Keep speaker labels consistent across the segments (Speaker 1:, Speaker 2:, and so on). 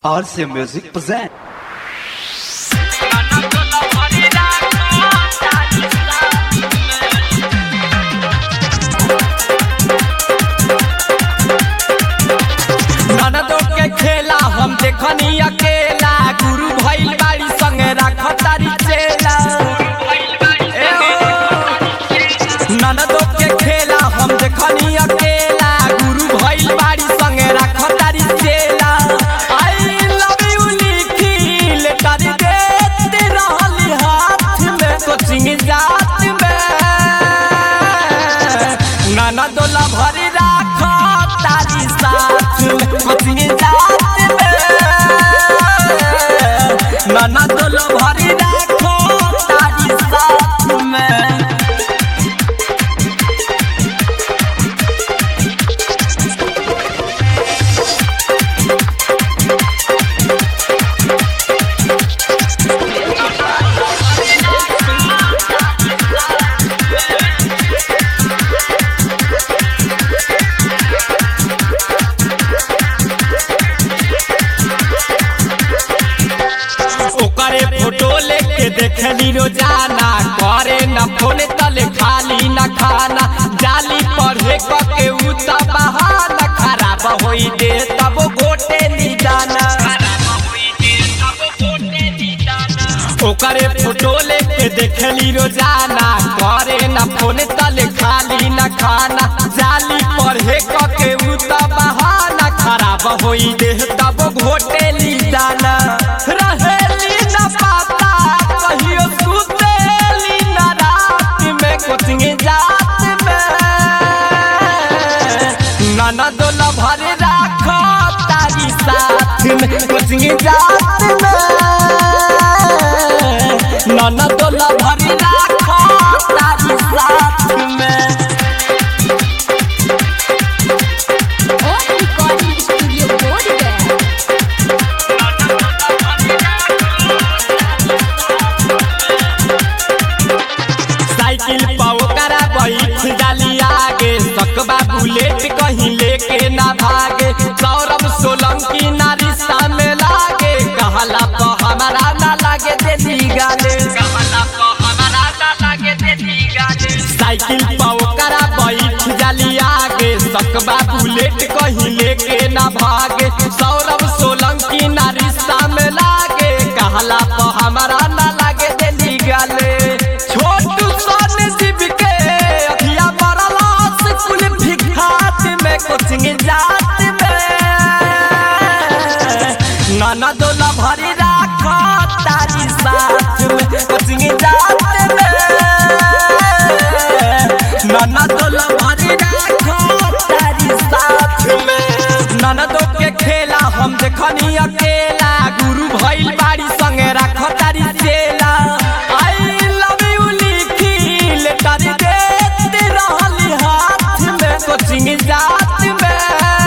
Speaker 1: RC Music present.
Speaker 2: ननदो के खेला हम देखनी अकेला गुरु भइल बाड़ी संगे राख तारी चेला ए हो। ननदो के खेला हम देखनी अकेला गुरु भइल बाड़ी संगे राख तारी चेला आई लव यू लिखी लेटर देते रहली हाथ में कोचिंग जात में ननदो ला भरी राख तारी साथ में कोचिंग जात में ननदो ला भरी राख तारी साथ में ओकरे फोटो लेके देखली रोजाना करे न फोन तले खाली न खाना जाली पढ़े के उ त बहाना खराब होई दे तब गोटे निदाना ओकरे फोटो लेके देखली रोजाना करे न फोन तले खाली न खाना जाली पढ़े के उ त बहाना खराब होई दे तब घोटे निदाना रहेली न पाता कहियो सुतेली न रात में कोचिंग जात में ननद ल भरे राख तारी साथ में कोचिंग जात में ननद ल भरे राख तारी साथ में
Speaker 3: और रिकॉर्डिंग स्टूडियो बोर्ड गया
Speaker 2: साइकिल पाओ करा बैठ जाली आगे सकबा बुलेट कहीं लेके ना भागे सौरभ सोलंकी ना रिश्ता में लागे कहला तो हमारा ना लागे देती गाले साइकिल पाओ करा बैठ जाली आगे सकबा बुलेट कहीं लेके ना भागे सौरभ सोलंकी ना रिश्ता में लागे कहला तो हमारा ना लागे देती गाले छोटू सोन शिव के अखिया मरला स्कूल भिखात में कोचिंग जात में नाना दोला भरी राख तारी साथ में कोचिंग जात में नाना दोला भरी राख तारी साथ में नाना दो के खेला हम देखनी अकेला गुरु भइल बाड़ी संगे राख तारी चेला आई लव यू लिखी लेटर देते रहली हाथ में कोचिंग जात में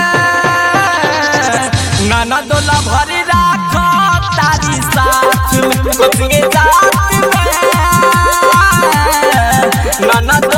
Speaker 2: नाना दोला भरी राख तारी साथ में कोचिंग जात में नाना